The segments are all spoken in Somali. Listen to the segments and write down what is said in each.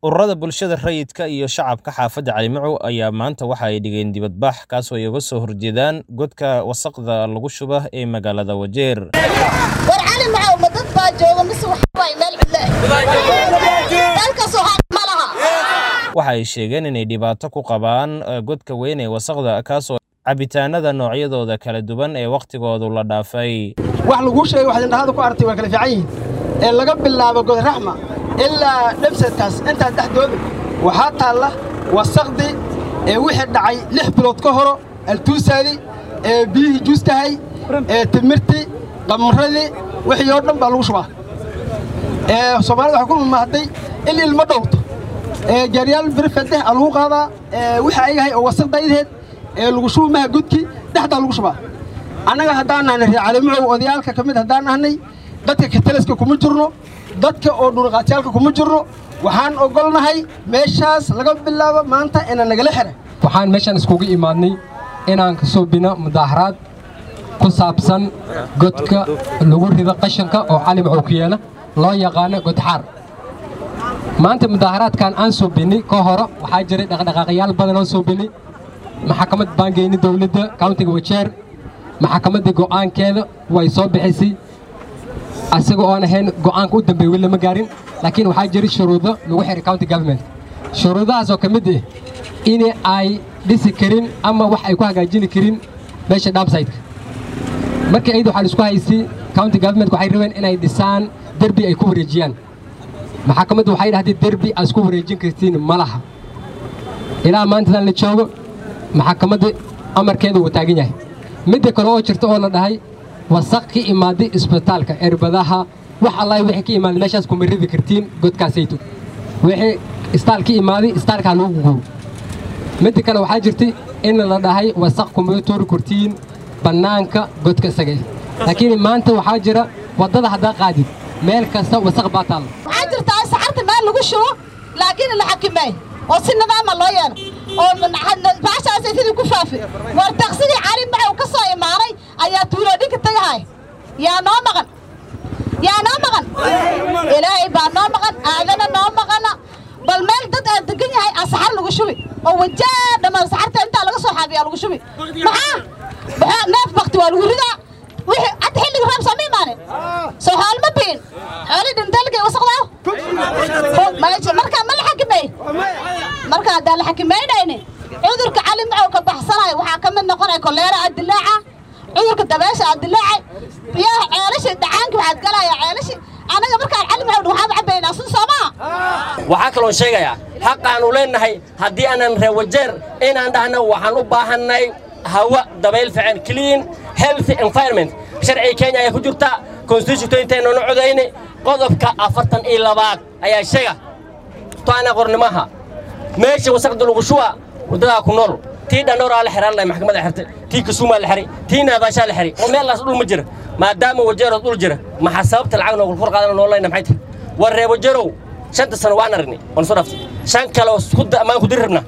Ururada bulshada rayidka iyo shacabka xaafadda Calimacow ayaa maanta waxa ay dhigeen dibadbax kaasoo ay uga soo horjeedaan godka wasakhda lagu shuba ee magaalada Wajeer. war cali macow ma dad baa jooga mise waxa waay meel cidle dalkaas waxaa ma laha Waxa ay sheegeen inay dhibaato ku qabaan eh, godka weyn ee wasakhda kaasoo cabitaanada noocyadooda kala duwan ee wakhtigoodu la dhaafay. wax laguu sheegay waxaad indhahada ku aragtay waa kala fiican yihiin ee laga bilaabo godraxma ilaa dhebsadkaas intaas dhexdooda waxaa taalla wasaqdi ee wixii dhacay lix bilood ka horo altuusaadii ee biyihii juustahay ee timirtii qamradii wixii oo dhan baa lagu shubaa ee soomaalida waxay ku mamahday in ilmo dhowrto ee gaaryaal birfadeh aa lagu qaadaa ee wixii ayahay oo wasaqdaydeed ee lagu shubi maha godkii dhexdaa lagu shubaa annaga haddaan nahnay reer calimacow odayaalka ka mid haddaan nahnay dadka katalaska kuma jirno dadka oo dhulqaatyaalka kuma jirno waxaan ogolnahay meeshaas laga bilaabo maanta ina nagala xira waxaan meeshaan iskugu imaadnay inaan ka suubino mudaaharaad ku saabsan godka lagu rido qashanka oo cali macow ku yaala loo yaqaano godxaar maanta mudaaharaadkan aan suubinay ka horo waxaa jiray dhaqdhaqaaqayaal badan oo suubinay maxkamad baan geynay dowladda countiga wajeer maxkamaddii go'aankeeda way soo bixisay asaga oon ahayn go'aanka u dambeeya weli lama gaarin laakiin waxaa jira shuruudo lagu xiray county government shuruudahaas oo ka mid ah in ay dhisi karin ama wax ay ku hagaajini karin meesha dhamsaytka markii ayada waxaa la isku haysay county government waxay rabeen inay dhisaan derbi ay ku wareejiyaan maxkamaddu waxay dhahdeen derbi aad isku wareejin kartiin ma laha ilaa maantadan la joogo maxkamadda amarkeeda wuu taagan yahay midda kale oo jirta oo la dhahay wasaq ka imaaday isbitaalka erbadaha wax allahi wixii ka imaaday meeshaas kuma ridi kartiin godkaasayto wixii istaal ka imaaday istaalkaa lagu gugubo midda kale waxaa jirtay in la dhahay wasaq kuma tuuri kartiin bannaanka godka isaga eh. laakiin maanta waxaa jira waddada haddaa qaadid meel kasta wasaq baa taalla waxaa jirtaa in saxarta meel lagu shubo laakiin la xakimeey oo si nidaama loo yeelo oo baashaasay sidii ku faafi war taqsidii cali macow ka soo imaanay ayaa tuuloodhinka tagahay yaa noo maqan yaa noo maqan ilaahay baa noo maqan aadana noo maqana bal meel dad aad degan yahay aa saxar lagu shubi oo wajaa dhammaan saxarta intaa laga soo xaabiyaa lagu shubi maxaa maxaa neef bakti waa lagu ridaa wixii hadda xilliga roob soo ma imaanin soo xool ma biin xooli dhintaalkay wasaqdaa markaa ma la xakimay marka haddaan la xakimaynaynin cudurka cali macow ka baxsanayo waxaa ka mid noqonaya koleera aad dilaaca cudurka dabeesha aad dilaacay biyaha ceelashi dhacaanki waxaad galaya ceelashi anaga markaan cali macow waxaad cabaynaa sun soomaa waxaa kaloon sheegayaa xaqaannu leennahay haddii aanan reer wajeer inaan dhahno waxaan u baahannay hawa dabayl fiican clean healthy environment sharciga kenya ayaa ku jirta constitution intaynoona codayni qodobka afartan iyo labaad ayaa sheega toana qornimaha meesha wasaqda lagu shuba waddadaa ku nool tii dhandhowraa la xiraan lahay maxkamadda xirtay tii kasuumaa la xiray tii naadaashaa la xiray oo meellaas dhul ma jira maadaama wajeerood dhul jira maxaa sababta lacag noogu kor qaadana noolayna maxay tahay war ree wajeerow shanta sano waan aragnay waan soo dhaftay shan kale oo isku da- maan ku diri rabnaa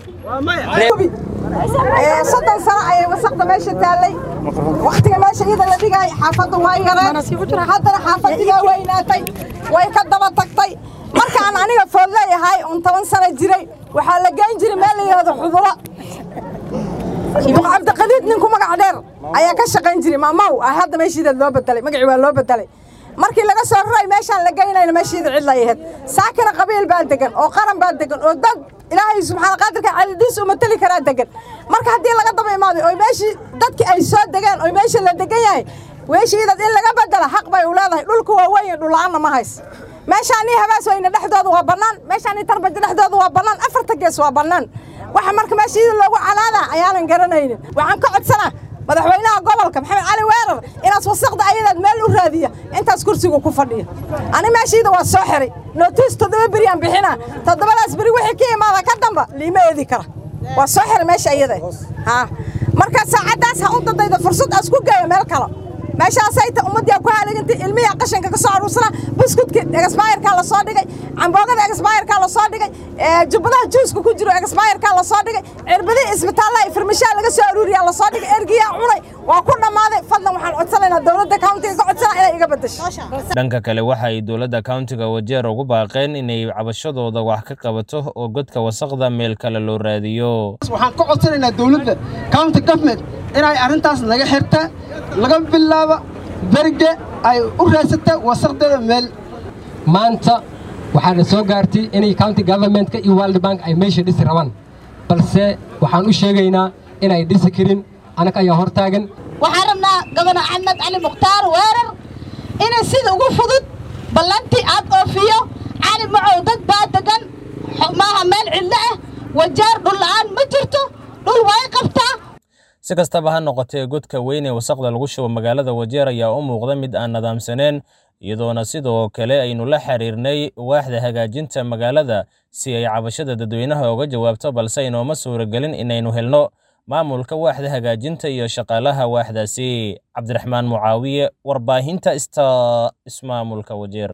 soddon sano ayay wasaqda meesha taallay wakhtiga meesha iyada la dhigay xaafadda waa yareen haddana xaafaddigaa weynaatay way ka daba tagtay markaan aniga food leeyahay uun toban sano jiray waxaa la geyn jiray meel la yidhahdo xudulo duq cabdiqadiid ninku magac dheer ayaa ka shaqayn jiray maamaw ah hadda meeshiida loo bedelay magacii waa loo bedelay markii laga soo raray meeshaan la geynayna meeshiida cid la yahayd saakina qabiil baa degan oo qaran baa degan oo dad ilaahay subxaana qaadirka calidiis u matali karaa degan marka haddii laga daba imaaday oo meeshii dadkii ay soo degeen oo meesha la degan yahay weeshiidad in laga bedela xaq bay u leedahay dhulku waa weyn dhulla'aanna ma hays meeshaanii habaas weyne dhexdooda waa bannaan meeshaanii tarbaja dhexdooda waa bannaan afarta gees waa bannaan waxa marka meeshiida loogu calaadaa ayaanan garanaynin waxaan ka codsanaa madaxweynaha gobolka maxamed cali weerar inaas wasaqda ayadaad meel u raadiya intaas kursigu ku fadhiya ani meeshiida waa soo xiray nootiis toddoba beri aan bixinaa toddobadaas beri wixii ka imaada ka damba liima eedi kara waa soo xiray meesha iyada haa marka saacaddaas ha u dadayda fursad aas ku geeyo meel kale meeshaasay ta ummadii ku haaligantay ilmiyaa qashanka ka soo aruursana buskudka egasbaayarkaa la soo dhigay camboogada egasbaayarkaa la soo dhigay jubbadaha juuska ku jiro egasbaayarkaa la soo dhigay cirbadihii isbitaallaha farmashaha laga soo aruuriyaa la soo dhigay ergiyaa cunay waa ku dhammaaday fadlan waxaan codsanaynaa dowladda countiga ka codsanaa inay iga bedesho dhanka kale waxa ay dowladda countiga wajeer ugu baaqeen inay cabashadooda wax ka qabato oo godka wasaqda meel kale loo raadiyo waxaan ka codsanaynaa dowladda county government inay arrintaas naga xirta laga bilaabo berge ay u raadsata wasaqdeeda meel maanta waxaana soo gaartay inay county governmentka iyo world bank ay meesha dhisi rabaan balse waxaan u sheegaynaa inay dhisi karin anaga ayaa hor taagan waxaan rabnaa gobana axmed cali mukhtaar weerar inay sida ugu fudud ballantii aad oofiyo cali macow dad baa degan maaha meel cidlo ah wajaar dhul la'aan ma jirto dhul way qabtaa si kastaba ha noqotee godka weyn ee wasaqda lagu shubo magaalada wajeer ayaa u muuqda mid aan nadaamsaneen iyadoona sidoo kale aynu la xiriirnay waaxda hagaajinta magaalada si ay cabashada dadweynaha uga jawaabto balse inooma suuragelin inaynu helno maamulka waaxda hagaajinta iyo shaqaalaha waaxdaasi cabdiraxmaan mucaawiye warbaahinta ista ismaamulka wajeer